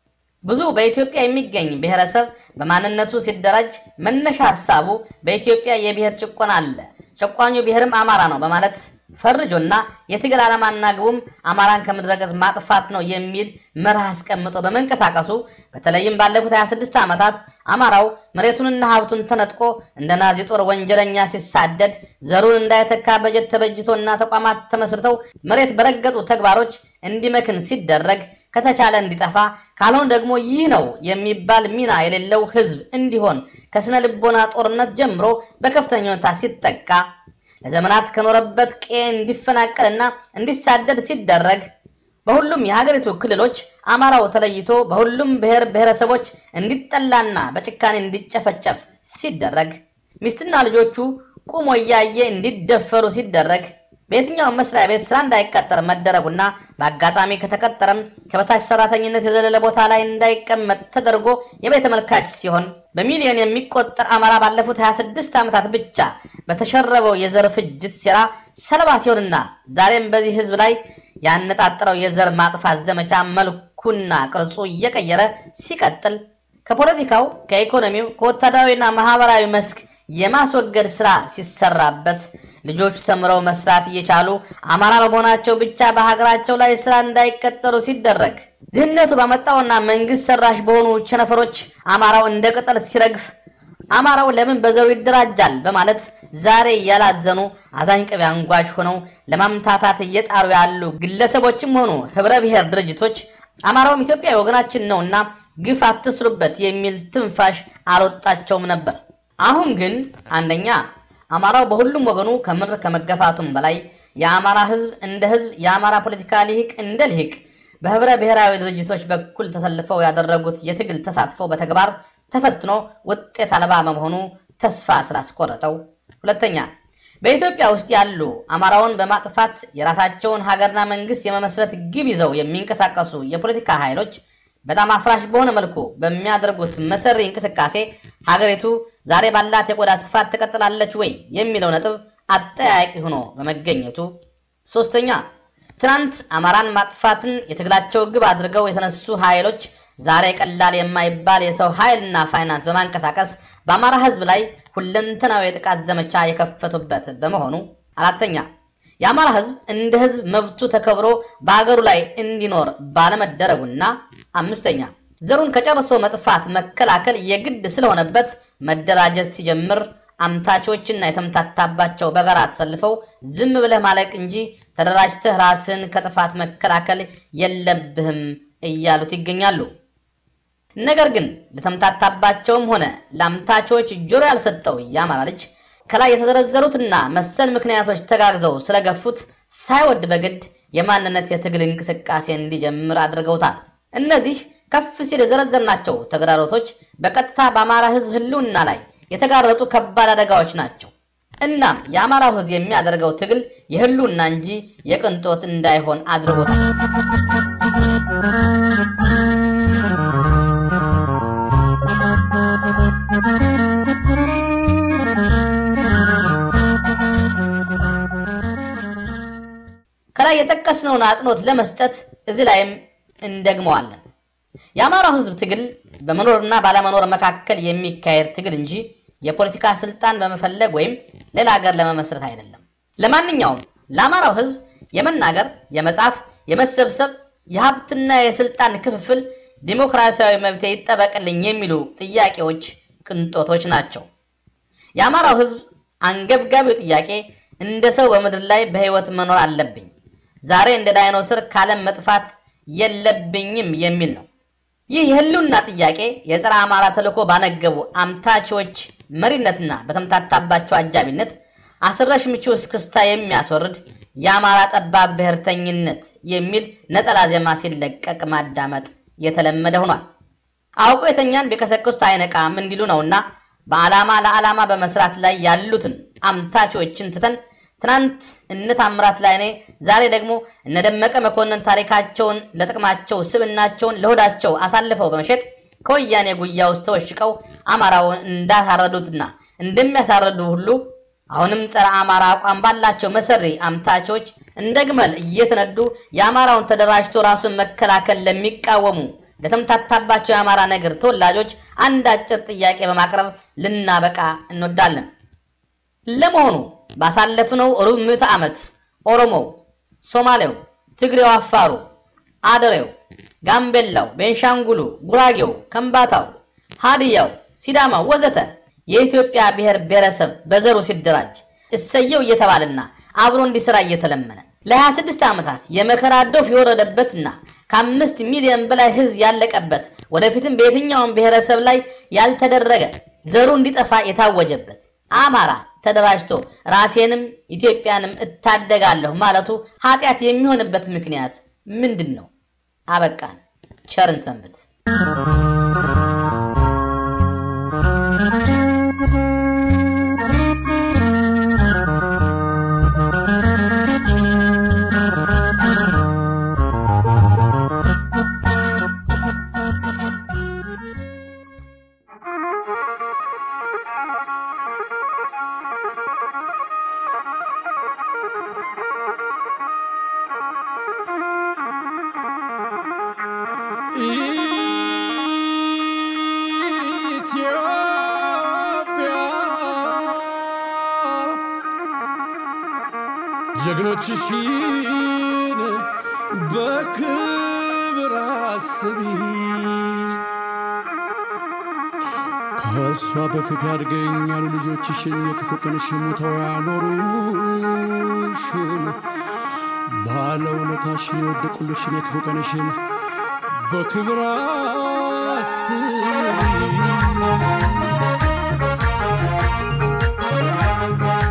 ብዙ በኢትዮጵያ የሚገኝ ብሔረሰብ በማንነቱ ሲደራጅ መነሻ ሀሳቡ በኢትዮጵያ የብሔር ጭቆና አለ፣ ጨቋኙ ብሔርም አማራ ነው በማለት ፈርጆና የትግል ዓላማና ግቡም አማራን ከምድረ ገጽ ማጥፋት ነው የሚል መርህ አስቀምጦ በመንቀሳቀሱ በተለይም ባለፉት 26 ዓመታት አማራው መሬቱንና ሀብቱን ተነጥቆ እንደ ናዚ ጦር ወንጀለኛ ሲሳደድ ዘሩን እንዳይተካ በጀት ተበጅቶና ተቋማት ተመስርተው መሬት በረገጡ ተግባሮች እንዲመክን ሲደረግ ከተቻለ እንዲጠፋ ካልሆን ደግሞ ይህ ነው የሚባል ሚና የሌለው ሕዝብ እንዲሆን ከስነ ልቦና ጦርነት ጀምሮ በከፍተኛ ሁኔታ ሲጠቃ ለዘመናት ከኖረበት ቄ እንዲፈናቀልና እንዲሳደድ ሲደረግ በሁሉም የሀገሪቱ ክልሎች አማራው ተለይቶ በሁሉም ብሔር ብሔረሰቦች እንዲጠላና በጭካኔ እንዲጨፈጨፍ ሲደረግ ሚስትና ልጆቹ ቁሞ እያየ እንዲደፈሩ ሲደረግ በየትኛውም መስሪያ ቤት ስራ እንዳይቀጠር መደረጉና በአጋጣሚ ከተቀጠረም ከበታች ሰራተኝነት የዘለለ ቦታ ላይ እንዳይቀመጥ ተደርጎ የቤት ተመልካች ሲሆን በሚሊዮን የሚቆጠር አማራ ባለፉት 26 ዓመታት ብቻ በተሸረበው የዘር ፍጅት ሴራ ሰለባ ሲሆንና ዛሬም በዚህ ህዝብ ላይ ያነጣጠረው የዘር ማጥፋት ዘመቻ መልኩና ቅርጹ እየቀየረ ሲቀጥል ከፖለቲካው፣ ከኢኮኖሚው፣ ከወታደራዊና ማህበራዊ መስክ የማስወገድ ስራ ሲሰራበት ልጆች ተምረው መስራት እየቻሉ አማራ በመሆናቸው ብቻ በሀገራቸው ላይ ስራ እንዳይቀጠሩ ሲደረግ ድህነቱ ባመጣውና መንግስት ሰራሽ በሆኑ ቸነፈሮች አማራው እንደ ቅጠል ሲረግፍ አማራው ለምን በዘሩ ይደራጃል በማለት ዛሬ ያላዘኑ አዛኝ ቅቤ አንጓች ሆነው ለማምታታት እየጣሩ ያሉ ግለሰቦችም ሆኑ ህብረ ብሔር ድርጅቶች አማራውም ኢትዮጵያዊ ወገናችን ነውና ግፍ አትስሩበት የሚል ትንፋሽ አልወጣቸውም ነበር። አሁን ግን አንደኛ አማራው በሁሉም ወገኑ ከምድር ከመገፋቱም በላይ የአማራ ህዝብ እንደ ህዝብ የአማራ ፖለቲካ ሊሂቅ እንደ ሊሂቅ በህብረ ብሔራዊ ድርጅቶች በኩል ተሰልፈው ያደረጉት የትግል ተሳትፎ በተግባር ተፈትኖ ውጤት አልባ በመሆኑ ተስፋ ስላስቆረጠው፣ ሁለተኛ በኢትዮጵያ ውስጥ ያሉ አማራውን በማጥፋት የራሳቸውን ሀገርና መንግስት የመመስረት ግብ ይዘው የሚንቀሳቀሱ የፖለቲካ ኃይሎች በጣም አፍራሽ በሆነ መልኩ በሚያደርጉት መሰሪ እንቅስቃሴ ሀገሪቱ ዛሬ ባላት የቆዳ ስፋት ትቀጥላለች ወይ የሚለው ነጥብ አጠያቂ ሆኖ በመገኘቱ፣ ሶስተኛ ትናንት አማራን ማጥፋትን የትግላቸው ግብ አድርገው የተነሱ ኃይሎች ዛሬ ቀላል የማይባል የሰው ኃይልና ፋይናንስ በማንቀሳቀስ በአማራ ህዝብ ላይ ሁለንተናዊ የጥቃት ዘመቻ የከፈቱበት በመሆኑ፣ አራተኛ የአማራ ህዝብ እንደ ህዝብ መብቱ ተከብሮ በሀገሩ ላይ እንዲኖር ባለመደረጉና፣ አምስተኛ ዘሩን ከጨርሶ መጥፋት መከላከል የግድ ስለሆነበት መደራጀት ሲጀምር አምታቾችና የተምታታባቸው በጋራ ተሰልፈው ዝም ብለህ ማለቅ እንጂ ተደራጅተህ ራስን ከጥፋት መከላከል የለብህም እያሉት ይገኛሉ። ነገር ግን ለተምታታባቸውም ሆነ ለአምታቾች ጆሮ ያልሰጠው የአማራ ልጅ ከላይ የተዘረዘሩትና መሰል ምክንያቶች ተጋግዘው ስለገፉት ሳይወድ በግድ የማንነት የትግል እንቅስቃሴ እንዲጀምር አድርገውታል። እነዚህ ከፍ ሲል የዘረዘርናቸው ተግዳሮቶች በቀጥታ በአማራ ህዝብ ህልውና ላይ የተጋረጡ ከባድ አደጋዎች ናቸው። እናም የአማራው ህዝብ የሚያደርገው ትግል የህልውና እንጂ የቅንጦት እንዳይሆን አድርጎታል። ከላይ የጠቀስነውን አጽንኦት ለመስጠት እዚህ ላይም እንደግመዋለን። የአማራው ህዝብ ትግል በመኖርና ባለመኖር መካከል የሚካሄድ ትግል እንጂ የፖለቲካ ስልጣን በመፈለግ ወይም ሌላ ሀገር ለመመስረት አይደለም። ለማንኛውም ለአማራው ህዝብ የመናገር፣ የመጻፍ፣ የመሰብሰብ፣ የሀብትና የስልጣን ክፍፍል ዲሞክራሲያዊ መብት ይጠበቅልኝ የሚሉ ጥያቄዎች ቅንጦቶች ናቸው። የአማራው ህዝብ አንገብጋቢው ጥያቄ እንደ ሰው በምድር ላይ በህይወት መኖር አለብኝ፣ ዛሬ እንደ ዳይኖስር ካለም መጥፋት የለብኝም የሚል ነው። ይህ የህልውና ጥያቄ የጸረ አማራ ተልዕኮ ባነገቡ አምታቾች መሪነትና በተምታታባቸው አጃቢነት አስረሽ ምቹ እስክስታ የሚያስወርድ የአማራ ጠባብ ብሔርተኝነት የሚል ነጠላ ዜማ ሲለቀቅ ማዳመጥ የተለመደ ሆኗል። አውቆ የተኛን ቢቀሰቅሱት አይነቃም እንዲሉ ነውና በዓላማ ለዓላማ በመስራት ላይ ያሉትን አምታቾችን ትተን ትናንት እነ ታምራት ላይኔ ዛሬ ደግሞ እነ ደመቀ መኮንን ታሪካቸውን ለጥቅማቸው ስብናቸውን ለሆዳቸው አሳልፈው በመሸጥ ከወያኔ ጉያ ውስጥ ተወሽቀው አማራውን እንዳሳረዱትና እንደሚያሳረዱ ሁሉ አሁንም ጸረ አማራ አቋም ባላቸው መሰሪ አምታቾች እንደ ግመል እየተነዱ የአማራውን ተደራጅቶ ራሱን መከላከል ለሚቃወሙ ለተምታታባቸው የአማራ ነገር ተወላጆች አንድ አጭር ጥያቄ በማቅረብ ልናበቃ እንወዳለን። ለመሆኑ ባሳለፍነው ሩብ ምዕተ ዓመት ኦሮሞው፣ ሶማሌው፣ ትግሬው፣ አፋሩ፣ አደሬው፣ ጋምቤላው፣ ቤንሻንጉሉ፣ ጉራጌው፣ ከምባታው፣ ሃዲያው፣ ሲዳማው ወዘተ የኢትዮጵያ ብሔር ብሔረሰብ በዘሩ ሲደራጅ እሰየው እየተባለና አብሮ እንዲሰራ እየተለመነ ለ26 ዓመታት የመከራ ዶፍ የወረደበትና ከአምስት ሚሊዮን በላይ ህዝብ ያለቀበት ወደፊትም በየትኛውም ብሔረሰብ ላይ ያልተደረገ ዘሩ እንዲጠፋ የታወጀበት አማራ ተደራጅቶ ራሴንም ኢትዮጵያንም እታደጋለሁ ማለቱ ኃጢአት የሚሆንበት ምክንያት ምንድን ነው? አበቃን። ቸርን ሰንብት። ጀግኖችሽን በክብር አስቢ። ከእሷ በፊት ያድገኛሉ ልጆችሽን የክፉ ቀንሽ ሙተው ያኖሩሽን ባለውለታሽን የወደቁልሽን የክፉ ቀንሽን በክብር አስቢ።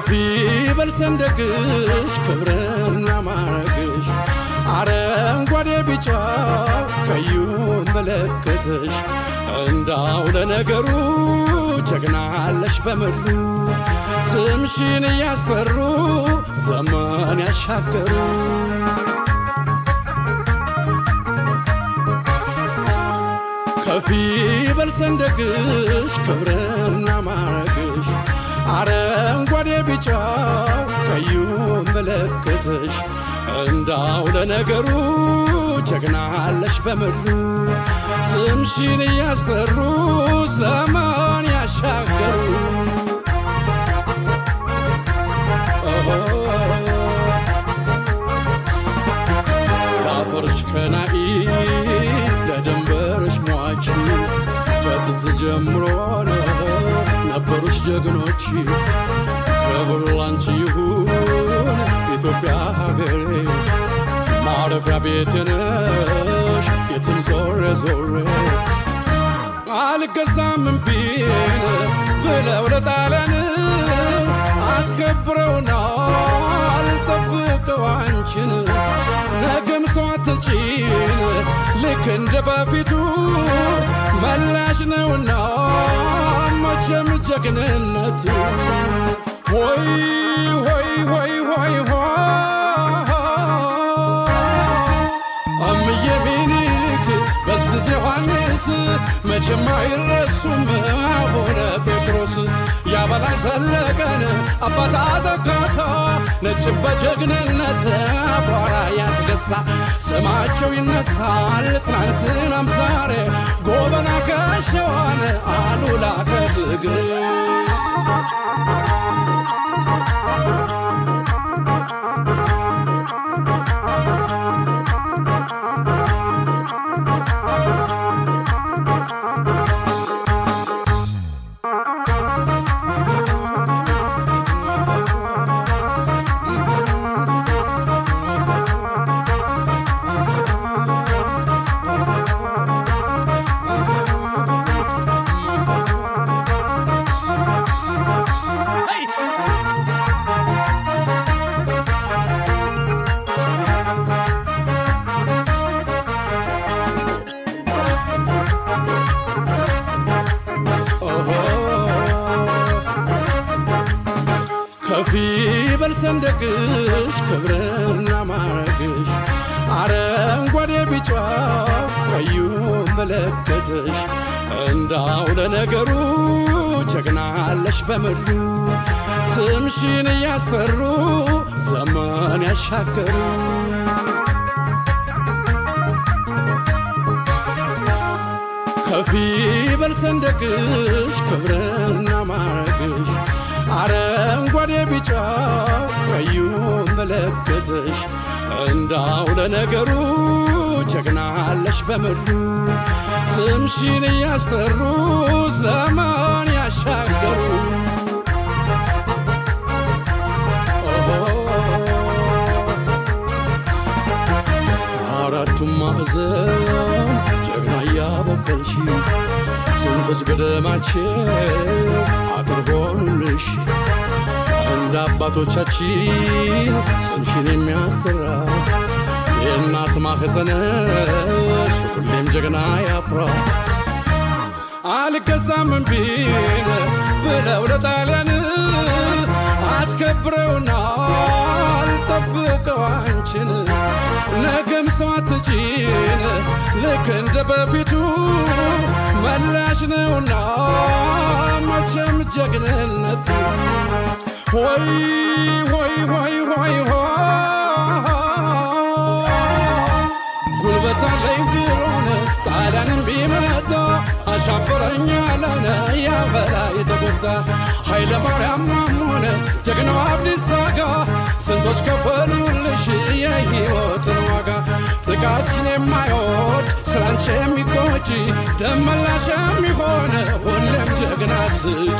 ከፍ ይበል ሰንደቅሽ ክብርና ማረግሽ አረንጓዴ ቢጫው ቀዩን መለከትሽ እንዳው ለነገሩ ጀግናለሽ በምድሩ ስምሽን እያስጠሩ ዘመን ያሻገሩ ከፍ ይበል ሰንደቅሽ ክብርና ማረግሽ አረንጓዴ ቢጫው ቀዩን መለከትሽ እንዳው ለነገሩ ጀግናለሽ በምድሩ ስምሽን እያስጠሩ ዘመን ያሻገሩ ለአፈርሽ ቀናኢ ለድንበርሽ ሟች ከጥንት ጀምሮ ነበሩሽ ጀግኖች ክብር ላንቺ ይሁን ኢትዮጵያ ሀገሬ ማረፊያ ቤቴ ነሽ የትም ዞሬ ዞሬ አልገዛም እምቢን ብለው ለጣሊያን አስከብረውናል ጠብቀው አንቺን ነገም ሰው አትጪን ልክ እንደ በፊቱ መላሽ ነውና መቼም ጀግንነቱ ሆይ ሆይ ሆይ ሆይ ሆይ እምዬ ሚኒሊክ በዝብዝ ዮሐንስ መቼም አይረሱም አቡነ ጴጥሮስ ያበላይ ዘለቀን አባታ ተካሳ ነጭም በጀግንነት አቧራ ያስገሳ ስማቸው ይነሳል ትናንትናም ዛሬ ጎበና ከሸዋን አሉላ ከትግሬ ከፍ ይበል ሰንደቅሽ ክብርና ማረግሽ አረንጓዴ ቢጫው ቀዩ መለከትሽ እንዳው ለነገሩ ጀግናለሽ በምድሩ ስምሽን እያስጠሩ ዘመን ያሻገሩ ከፍ ይበል ሰንደቅሽ ክብርና ማረግሽ አረንጓዴ ቢጫው ቀዩ መለከትሽ እንዳው ለነገሩ ጀግናለሽ በምድሩ ስምሽን እያስጠሩ ዘመን ያሻገሩ አራቱም ማዕዘን ጀግና እያበቀልሽ ስንቶች ገደማችን አጥር ሆኑልሽ እንደ አባቶቻችን ስምሽን የሚያስጠራ የእናት ማህፀንሽ ሁሌም ጀግና ያፍራ አልገዛም እምቢን ብለው ለጣሊያን አስከብረውናል ጠብቀው አንቺን ነገም ሰው አትጪን ልክ እንደ በፊቱ መላሽ ነውና መቼም ጀግንነቱ ሆይ ሆይ ሆይ ሆይ ሆይ ጉልበት አለኝ ብሎን ጣሊያንም ቢመጣ አሻፈረኝ ያለነ ያበላይ ተጎዳ ኃይለ ማርያም ማሞነ ጀግናው አብዲሳ አጋ ስንቶች ከፈሉልሽ የሕይወትን ዋጋ ጥቃትሽን የማይወድ ስላንቺ የሚቆጪ ደመላሽ የሚሆን ሁሌም ጀግና ስጪ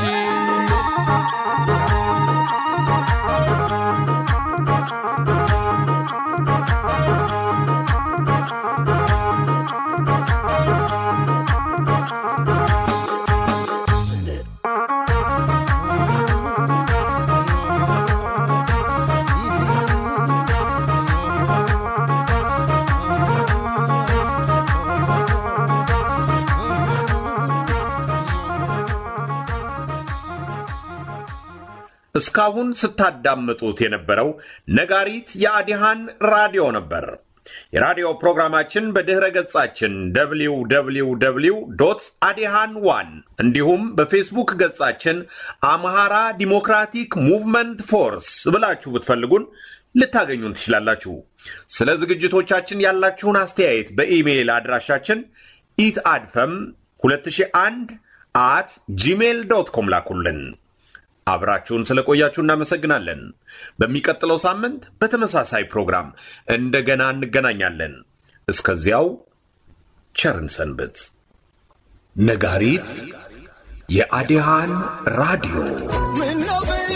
እስካሁን ስታዳምጡት የነበረው ነጋሪት የአዲሃን ራዲዮ ነበር። የራዲዮ ፕሮግራማችን በድኅረ ገጻችን www አዲሃን ዋን እንዲሁም በፌስቡክ ገጻችን አምሃራ ዲሞክራቲክ ሙቭመንት ፎርስ ብላችሁ ብትፈልጉን ልታገኙን ትችላላችሁ። ስለ ዝግጅቶቻችን ያላችሁን አስተያየት በኢሜይል አድራሻችን ኢት አድፈም 2001 አት ጂሜል ዶት ኮም ላኩልን። አብራችሁን ስለቆያችሁ እናመሰግናለን። በሚቀጥለው ሳምንት በተመሳሳይ ፕሮግራም እንደገና እንገናኛለን። እስከዚያው ቸርን ሰንብት። ነጋሪት የአዲሃን ራዲዮ ምነው ብል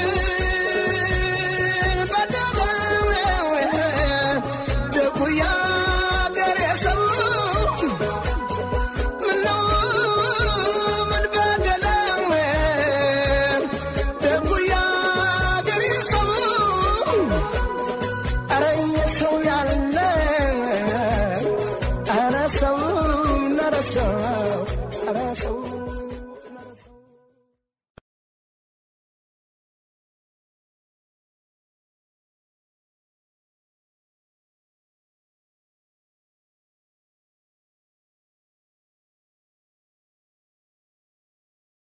በደለ ደጉ ያገሬ ሰው ምነው ምን በደለ ደጉ ያገሬ ሰው ኧረ የሰው ያለ ኧረ ሰው ኧረ ሰው